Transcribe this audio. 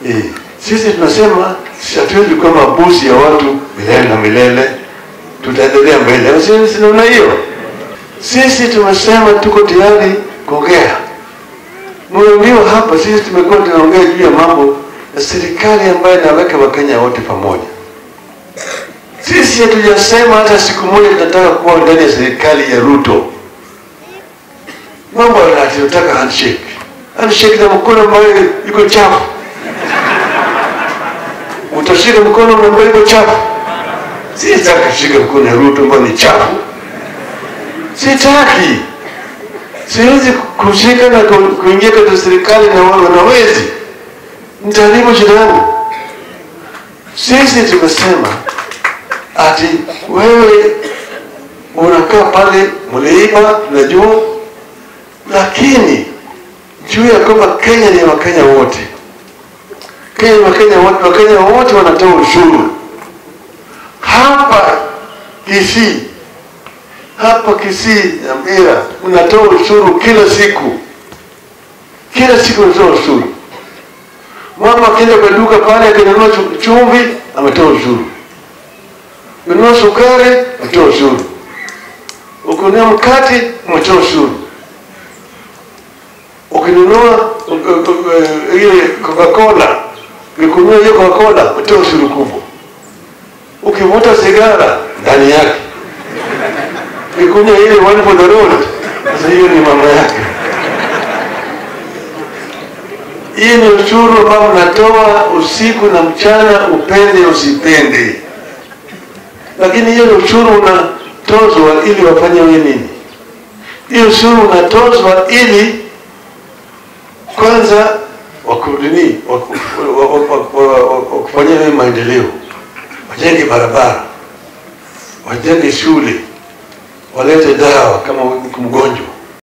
Eh, sisi tunasema sisi hatuwezi kuwa mabusi ya watu milele na milele, tutaendelea mbele. Ama Sisi sinaona hiyo. Sisi tumesema tuko tayari kuongea. Mmeambiwa hapa, sisi tumekuwa tunaongea juu ya mambo ya serikali ambayo inaweka Wakenya wote pamoja. Sisi hatujasema hata siku moja tunataka kuwa ndani ya serikali ya Ruto. Mambo ya tunataka handshake, handshake na mkono ambayo iko chafu. Utashika mkono ambayo iko chafu. Sitaki kushika mkono ya Ruto ambayo ni chafu. Sitaki. Siwezi kushika na ku- kuingia katika serikali na wao wanawezi. Nitaharibu shida yangu. Sisi tumesema ati wewe unakaa pale mliiba, tunajua, lakini juu ya kwamba Kenya ni ya Wakenya wote. Kenya ni Wakenya wote, Wakenya wote wanatoa ushuru hapa Kisii, hapa Kisii Nyamira mnatoa ushuru kila siku, kila siku unatoa ushuru. Mama akienda kwa duka pale akinunua chu- chumvi ametoa ushuru, kununua sukari ametoa ushuru, ukinunua mkate umetoa ushuru, ukinunua uh, uh, uh, ile Coca-Cola, ukikununua hiyo Coca-Cola umetoa ushuru kubwa, ukivuta sigara ndani yake, ukikunywa ile one for the road, sasa hiyo ni mama yake. Hii ni ushuru ambao mnatoa usiku na mchana, upende usipende. Lakini hiyo ni ushuru unatozwa ili wafanye wewe nini? Hiyo ushuru unatozwa ili kwanza wakudini wakufanyia wewe maendeleo, wajenge barabara, wajenge shule, walete dawa kama uko mgonjwa